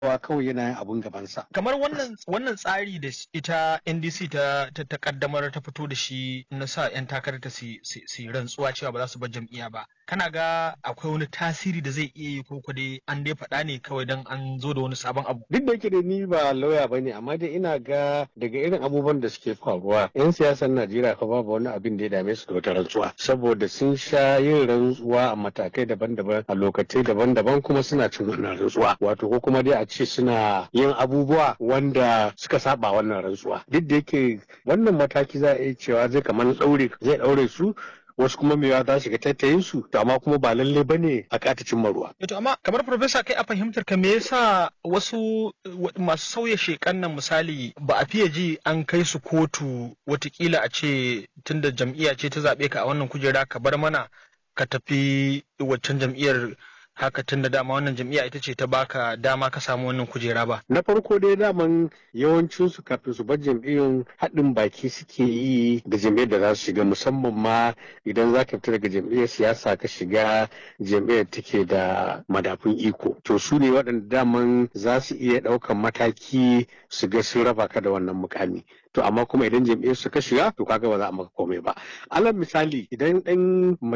wa kawai yana yin abun gabansa. kamar wannan wannan tsari da ita NDC ta ta, ta kaddamar ta fito da shi na sa yan takarar ta su su su yi rantsuwa cewa ba za su bar jam'iyya ba kana ga akwai wani tasiri da zai iya yi ko ko dai an dai faɗa ne kawai dan an zo da wani sabon abu Duk da yake da ni ba lauya ba ne amma dai ina ga daga irin abubuwan da suke faruwa 'yan siyasar Najeriya fa babu wani abin da ya dame su da wata rantsuwa saboda sun sha yin rantsuwa a matakai daban-daban a lokacai daban-daban kuma suna cin wannan rantsuwa wato ko kuma dai a ce suna yin abubuwa wanda suka saba wannan rantsuwa duk da yake wannan mataki za a iya cewa zai kamar ɗaure zai ɗaure su wasu kuma mewa za su shiga tattayin su to amma kuma ba lalle bane a kata cimma ruwa to amma kamar profesa kai a fahimtar ka me yasa wasu wa- masu sauya shekan nan misali ba a fiye ji an kai su kotu watakila a ce tunda jam'iyya ce ta zaɓe ka a wannan kujera ka bar mana ka tafi waccan jam'iyyar haka tunda dama wannan jam'iyya ita ce ta baka dama ka samu wannan kujera ba na farko dai daman yawancin su kafin su bar jam'iyyun haɗin baki suke yi da jam'iyyar da za su shiga musamman ma idan za ka fita daga jam'iyyar siyasa ka shiga jam'iyyar take da madafun iko to su ne waɗanda daman za su iya ɗaukan mataki su ga sun raba ka da wannan mukami to amma kuma idan jam'iyyar su ka shiga to kaga ba za a maka komai ba alal misali idan ɗan